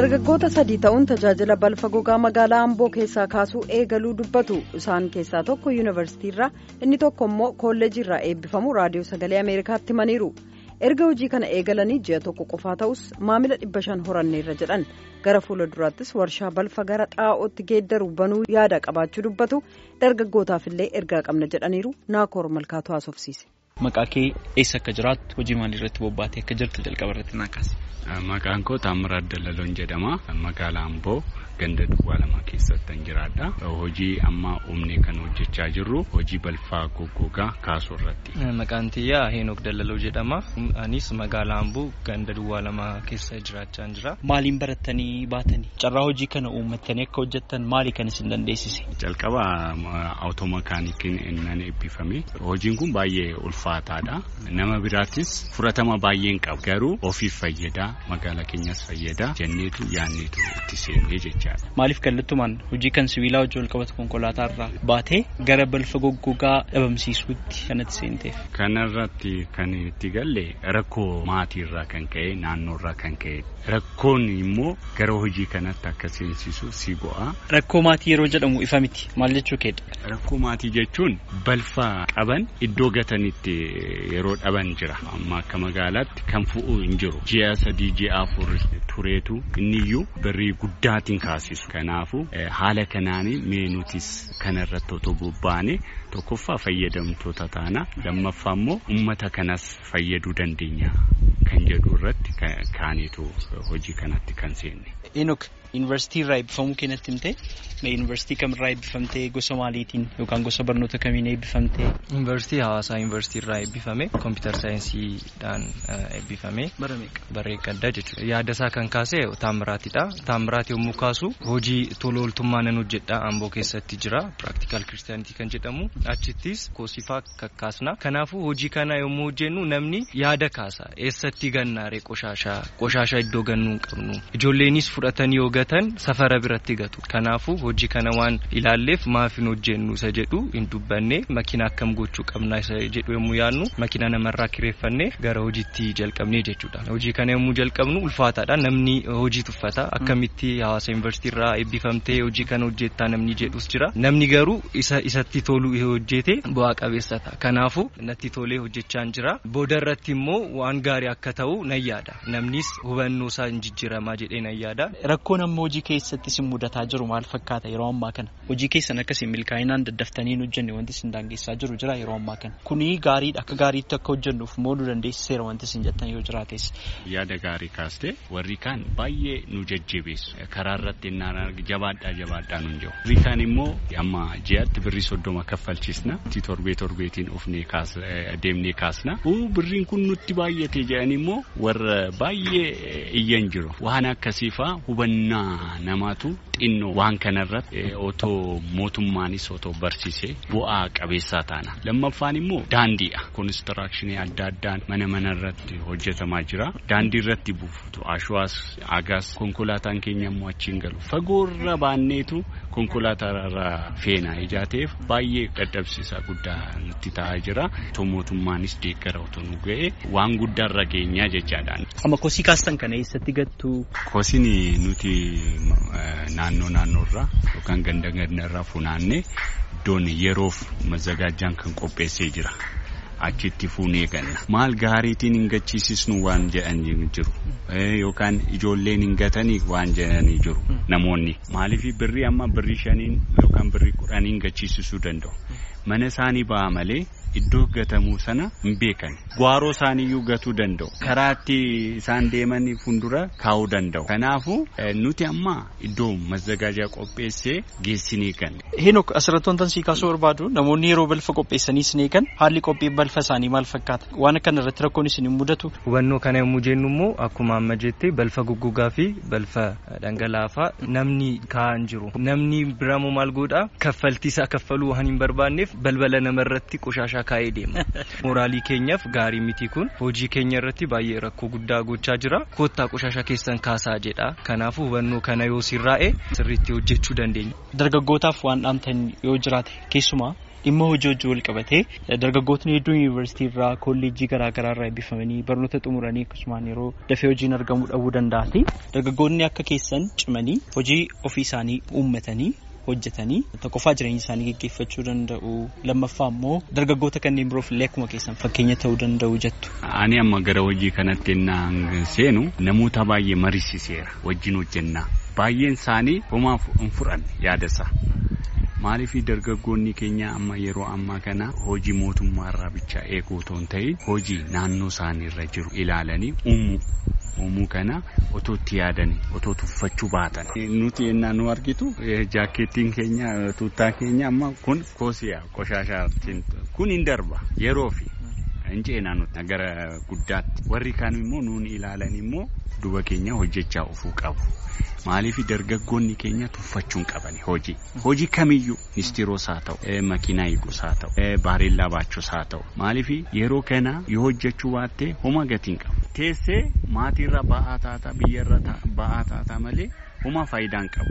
dargaggoota sadii ta'uun tajaajila balfa gogaa magaalaa amboo keessaa kaasuu eegaluu dubbatu isaan keessaa tokko yuunivarsiitiirraa inni tokko immoo kolleejiirraa eebbifamu raadiyoo sagalee ameerikaatti himaniiru erga hojii kana eegalanii ji'a tokko qofaa ta'us maamila dhibba shan horanneerra jedhan gara fuula duraattis warshaa balfa gara xaa'ootti geeddaru banuu yaada qabaachuu dubbatu dargaggootaaf illee ergaa qabna jedhaniiru naakoor malkaatu haasofsiise. Maqaa kee eessa akka jiraattu hojii maalii irratti bobbaatee akka jirtu jalqaba irratti naa kaase. Maqaan koo Taamiraat Dallaloon jedhama. Magaalaa Amboo ganda duwwaa lama keessatti jiraadha. Hojii amma uumnee kan hojjechaa jirru hojii balfaa goggogaa kaasuu irratti. Maqaan tiyyaa Heenok Dallaloo jedhama. Anis magaalaa Amboo ganda duwwaa lama keessa jiraachaa jira. Maaliin barattanii baatanii? Carraa hojii kana uummattanii akka hojjettan maali kan isin dandeessise? Jalqaba awutoomakaanikiin innan eebbifame. Hojiin kun baay'ee ulfaataadha. Nama biraattis fudhatama baay'een qabu. Garuu ofiif fayyada. Magaalaa keenyas fayyada. Jenneetu yaanneetu itti seennee jechaadha. Maaliif kallattumaan hojii kan sibiilaa hojii wal qabatu konkolaataa irraa baatee gara balfa goggogaa dhabamsiisuutti kanatti seenteef. Kanarratti kan itti galle rakkoo maatiirraa kan ka'e naannoorraa kan ka'e rakkoon immoo gara hojii kanatti akka seensisu si go'a. Rakkoo maatii yeroo jedhamu ifa miti maal jechuu keedha? Rakkoo maatii jechuun balfa qaban iddoo gatanitti yeroo dhaban jira amma akka magaalaatti kan fu'u hin jiru ji'a sadii ji'a afur tureetu inniyyuu birrii guddaatiin kaasisu kanaafu haala kanaanii mee nutis kanarratti otoo bobbaane tokkoffaa fayyadamtoota taana lammaffaa immoo ummata kanas fayyaduu dandeenya kan jedhu irratti kaaneetu hojii kanatti kan seenne. Enook yuunivarsiitii irraa eebbifamuu keenyatti himte yuunivarsiitii kamirraa eebbifamtee gosa maaliitiin yookaan gosa barnoota kamiin eebbifamtee? Yuunivarsiitii hawaasaa yuunivarsiitii irraa eebbifame kompiitar saayinsiidhaan eebbifame barreeqa addaa jechuudha. Yaada isaa kan kaase Taamiraatidha. Taamiraat yommuu kaasu hojii tola ooltummaa nan hojjedha Amboo keessatti jira piraktikaal kiristaanitii kan jedhamu achittis koosifaa kakkaasna. Kanaafuu hojii kana yommuu hojjennu namni yaada kaasa eessatti gannaaree qoshaashaa qoshaashaa iddoo gannuu hin qabnu ijoolleenis fudhatanii yoo gatan safara biratti gatu. Kanaafuu hojii kana waan ilaalleef maaf hin hojjennu isa jedhu hin dubbanne makina akkam gochuu qabna isa jedhu yommuu yaadnu makina namarraa kireeffannee gara hojiitti jalqabnee jechuudha. Hojii kana yommuu jalqabnu ulfaataadha namni hojii tuffata akkamitti hawaasa yuunivarsiitii irraa eebbifamtee hojii kana hojjettaa namni jedhus jira. Namni garuu isa isatti tolu hojjete bu'aa qabeessa ta'a. Kanaafuu natti tolee hojjechaa jira. Booda irratti immoo waan gaarii akka ta'u nan yaada. Namnis hubannoo isaa hin jijjiiramaa jedhee nan yaada. Rakkoon amma hojii keessatti isin mudataa jiru maal fakkaata yeroo ammaa kana? Hojii keessan akkasiin milkaa'inaan daddaftanii hin hojjenne wanti isin daangeessaa jiru jira yeroo ammaa kana. Kuni gaariidha akka gaariitti akka hojjennuuf moo nu dandeessiseera wanti isin jettan yoo jiraates. Yaada gaarii kaaste warri kaan baay'ee nu jajjabeessu karaa irratti innaan jabaadhaa jabaadhaa nun jiru. Warri kaan immoo amma ji'atti birrii soddoma kaffalchisna torbee torbeetiin ofnee deemnee kaasna. Birriin kun nutti baay'ate jedhan immoo warra baay'ee iyyan jiru. Waan akkasiifaa hubannaa namaatu xinnoo waan kanarratti otoo mootummaanis otoo barsiisee bu'aa qabeessaa taana. Lammaffaan immoo daandiidha. Konistirakshinii adda addaan mana mana irratti hojjetamaa jira. Daandii irratti buufatu ashuwaas agaas konkolaataan keenya immoo achiin galu. Fagoorra baanneetu konkolaataa feena ijaateef baay'ee dadhabsiisaa guddaa nutti ta'aa jira. Otoo mootummaanis deeggara otoo nu ga'e waan guddaarra geenyaa jechaadhaan. Amma kosii kaastan kana eessatti gattu? Kosiin nuti naannoo naannoorraa yookaan ganda gandarraa funaannee iddoon yeroof mazagaajaan kan qopheessee jira. Achitti fuunee ganna. Maal gaariitiin hin gachiisisnu waan jedhanii jiru. Yookaan ijoolleen hin gatanii waan jedhanii jiru namoonni. Maaliif birrii amma birrii shaniin yookaan birrii kudhaniin gachiisisuu danda'u. Mana isaanii ba'a malee iddoo gatamuu sana hin beekan. Gwaaroo isaaniiyyuu gatuu danda'u. Karaatti isaan deeman fuuldura kaa'uu danda'u. Kanaafuu nuti amma iddoo mazagaajaa qopheessee geessinee kan. Heenok asirratti wantan sii kaasuu barbaadu namoonni yeroo balfa qopheessanii isin eegan haalli qophii balfa isaanii maal fakkaata? Waan kana irratti rakkoon isin hin mudatu? Hubannoo kana yommuu jennu immoo akkuma amma jettee balfa goggogaa fi balfa dhangala'aa namni kaa'an jiru. Namni biraammoo maal godhaa kaffaltii isaa kaffaluu waan hin barbaanneef balbala namarratti qoshashaa kaa'ee deema. Mooraalii keenyaaf gaarii miti kun hojii keenya irratti baay'ee rakkoo guddaa gochaa jira. Kottaa qoshashaa keessan kaasaa jedha. Kanaafuu hubannoo kana yoo sirraa'e sirriitti hojjechuu dandeenya. Dargaggootaaf waan dhaamtan yoo jiraate keessumaa dhimma hojii hojii wal qabatee dargaggootni hedduun yuunivarsiitii irraa kolleejjii garaa garaa irraa eebbifamanii barnoota xumuranii akkasumaan yeroo dafee hojiin argamuu dhabuu danda'ati. Dargaggoonni akka keessan cimanii hojii ofii isaanii uummatanii hojjetanii tokkoffaa jireenya isaanii geggeeffachuu danda'u lammaffaa immoo dargaggoota kanneen biroof illee akkuma keessan fakkeenya ta'uu danda'u jettu. Ani amma gara hojii kanatti innaan seenu namoota baay'ee mariisiseera wajjin hojjennaa baay'een isaanii homaa hin fudhanne yaada isaa. Maaliif dargaggoonni keenya amma yeroo ammaa kana hojii mootummaa irraa bicha eeguu otoo hin ta'in hojii naannoo isaanii irra jiru ilaalanii uumuu uumuu kana otoo itti yaadanii otoo tuffachuu baatan. Nuti ennaa nu argitu jaakkeettiin keenya tuuttaa keenya amma kun koosiyaa qoshaashaa kun hin darba yeroo fi hin ceenaa nuti gara guddaatti warri kaan immoo nuun ilaalan immoo duba keenya hojjechaa ofuu qabu. Maaliif dargaggoonni keenya tuffachuun qabani hojii hojii kamiyyuu ministeeros haa ta'u makiinaa eegus haa ta'u bareellaa baachuus haa ta'u maaliif yeroo kana yoo hojjechuu baatte homa gatiin qabu teessee maatiirra ba'aa taataa biyyarra ba'aa taataa malee homa faayidaan qabu.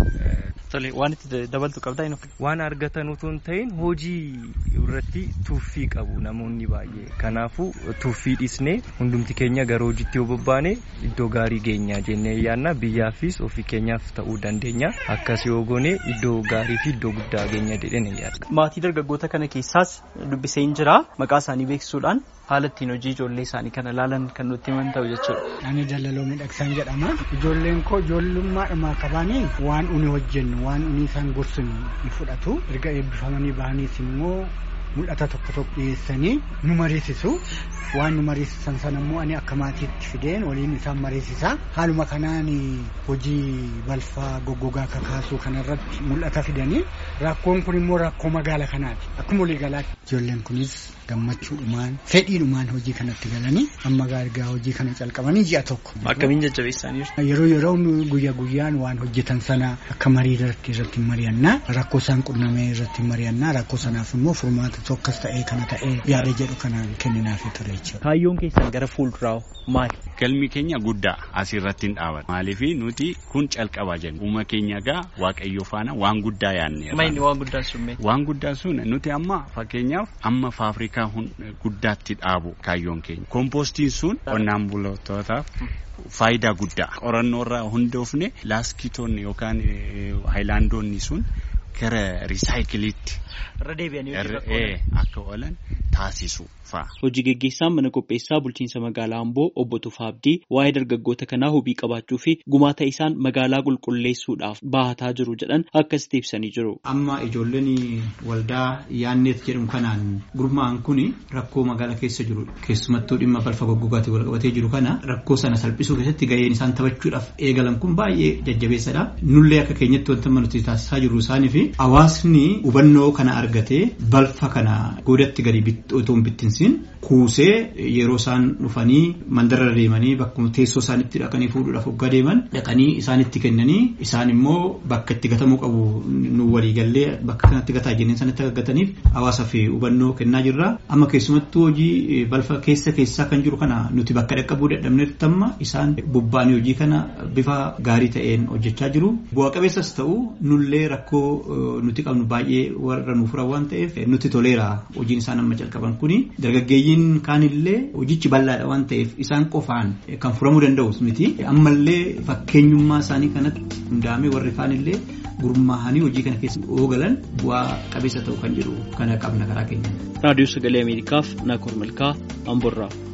Tole waan itti dabaltu qabdaa inni Waan argatan utuu hin ta'in hojii irratti tuuffii qabu namoonni baay'ee. Kanaafuu tuuffii dhiisnee hundumti keenya gara hojiitti yoo bobbaane iddoo gaarii geenyaa jennee yaadna biyyaafis ofii keenyaaf ta'uu dandeenya. Akkas yoo goone iddoo gaarii fi iddoo guddaa geenya jedhee yaadna. Maatii dargaggoota kana keessaas dubbisee hin jira maqaa isaanii beeksisuudhaan haala ittiin hojii ijoollee isaanii kana ilaalan kan nutti himan ta'u jechuudha. Ani dalaloo miidhagsan jedhama. Ijoolleen koo ijoollummaadhumaa qabaanii waan uni hojjennu waan uni isaan gorsinu ni fudhatu. Erga eebbifamanii bahaniis immoo mul'ata tokko tokko dhiyeessanii nu mariisisu. Waan nu mariisisan sana immoo ani akka maatiitti fideen waliin isaan mariisisa. Haaluma kanaan hojii balfaa goggogaa kakaasuu kanarratti mul'ata fidanii rakkoon kun immoo rakkoo magaala kanaati. Akkuma waliigalaatti ijoolleen kunis gammachuudhumaan fedhiidhumaan hojii kanatti galanii amma gaarigaa hojii kana calqabanii ji'a tokko. Akkamiin jajjabeessaniiru? Yeroo yeroo guyyaa guyyaan waan hojjetan sana akka marii irratti irratti mari'annaa rakkoo isaan qunnamee irratti mari'annaa rakkoo sanaaf immoo furmaata tokkos ta'ee kana ta'ee yaada jedhu kanaan kenninaaf ture jechuudha. Kaayyoon keessan gara fuulduraa maali? Galmi keenya guddaa asirratti hin dhaabatu. Maaliif nuti kun calqabaa jenna. Uuma keenya gaa waaqayyo faana waan guddaa yaadneera. Maayini waan guddaan sun mee? Waan guddaan sun nuti amma fakkeenyaaf amma faafrikaa guddaatti dhaabu kaayyoon keenya. Kompoostiin sun qonnaan bultootaaf faayidaa guddaa. Qorannoo irraa hundoofne laaskitoonni yookaan haayilaandoonni sun gara risaayikiliitti. Irra deebi'anii akka oolan taasisu fa'a. Hojii geggeessaan mana qopheessaa bulchiinsa magaalaa Amboo obbo Tufaa Abdii waa'ee dargaggoota kanaa hubii qabaachuu fi gumaata isaan magaalaa qulqulleessuudhaaf bahataa jiru jedhan akkasitti ibsanii jiru. Amma ijoolleen waldaa yaanneet jedhamu kanaan gurmaa'an kun rakkoo magaalaa keessa jiru keessumattuu dhimma balfa goggogaatiin wal qabatee jiru kana rakkoo sana salphisuu keessatti gaheen isaan taphachuudhaaf eegalan kun baay'ee jajjabeessadha. Nullee akka keenyatti wanta nuti taasisaa jirru isaanii fi hawaasni hubannoo kana argatee balfa kana godatti gadi otoo hin bittinsiin kuusee yeroo isaan dhufanii mandarra deemanii bakkuma teessoo isaanitti dhaqanii fuudhuudhaaf hoggaa deeman dhaqanii isaanitti kennanii isaan immoo bakka itti gatamuu qabu nu walii gallee bakka kanatti gataa jenneen sanatti akka gataniif hawaasaaf hubannoo kennaa jirra. Amma keessumattuu hojii balfa keessa keessaa kan jiru kana nuti bakka dhaqqabuu dadhabnetti amma isaan bobba'anii hojii kana bifa gaarii ta'een hojjechaa jiru. Bu'aa qabeessas ta'u nullee rakkoo nuti qabnu baay'ee warra nuuf furan waan ta'eef nuti toleera hojiin isaan amma jalqaban kuni dargaggeeyyiin kaanillee hojichi bal'aadha waan ta'eef isaan qofaan kan furamuu danda'us miti ammallee fakkeenyummaa isaanii kanatti hundaa'amee warri kaanillee gurmaa'anii hojii kana keessa oogalan bu'aa qabeessa ta'u kan jedhu kana qabna karaa keenya. Raadiyoo Sagalee Ameerikaaf Naakoor Malkaa Amborraa.